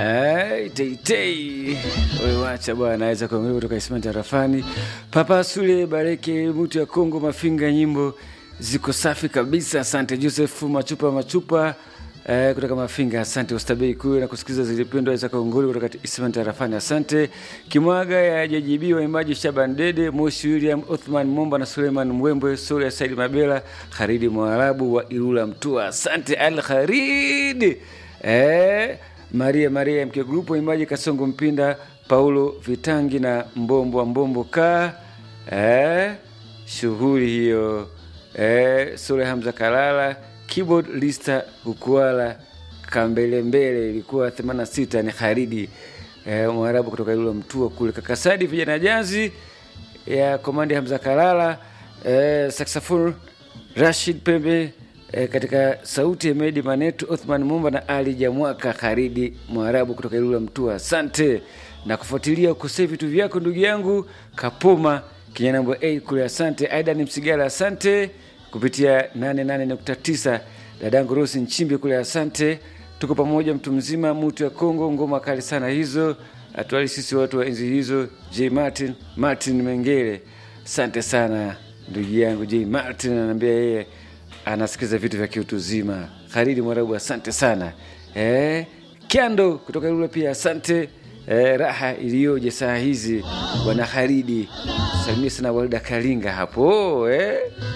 Ai, teitei wewe wacha bwana, naweza kuangalia kutoka Ismail Tarafani, Papa Sule Bareke, mtu ya Kongo, Mafinga, nyimbo ziko safi kabisa. Asante Joseph Machupa Machupa eh, kutoka Mafinga. Asante Ustabei kuwe na kusikiliza zilipendwa za Kongoli kutoka Ismail Tarafani. Asante Kimwaga ya JJB, waimbaji Shaban Dede, Moshi William, Othman Momba na Suleiman Mwembwe, Sura ya Saidi Mabela, Kharidi Mwarabu wa Ilula Mtua. Asante Al Kharidi eh, Maria Maria mke grupu waimbaji Kasongo Mpinda, Paulo Vitangi na Mbombo wa Mbombo ka eh, shughuli hiyo eh, Sule Hamza Kalala keyboard lista Ukuala Kambelembele ilikuwa 86 ni Kharidi eh, Mwarabu kutoka Ilula Mtua kule Kakasadi, vijana jazi ya komandi Hamza Kalala eh, saxophone Rashid Pembe eh, katika sauti ya Medi Manetu, Othman Mumba na Ali Jamwaka Kharidi Mwarabu kutoka Ilula Mtua. Asante na kufuatilia ukosee vitu vyako ndugu yangu Kapoma Kinyanambo A kule. Asante Aidan Msigala, asante kupitia 88.9 dadangu Rosi Nchimbi kule, asante. Tuko pamoja, mtu mzima, mutu ya Kongo, ngoma kali sana hizo, atuali sisi watu wa enzi hizo. J Martin Martin Mengele, asante sana ndugu yangu J Martin, anaambia yeye anasikiza vitu vya kiutu zima. Kharidi Mwarabu, asante sana eh, Kyando kutoka Ilula pia asante eh, raha iliyoje saa hizi bwana Kharidi, salimia sana Walida Kalinga hapo eh.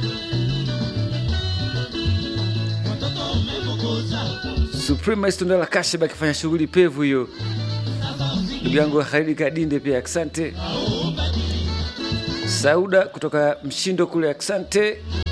Suprema Istondala Kasheba akifanya shughuli pevu hiyo, ndugu yangu Khalidi Kadinde pia asante. Sauda kutoka Mshindo kule asante.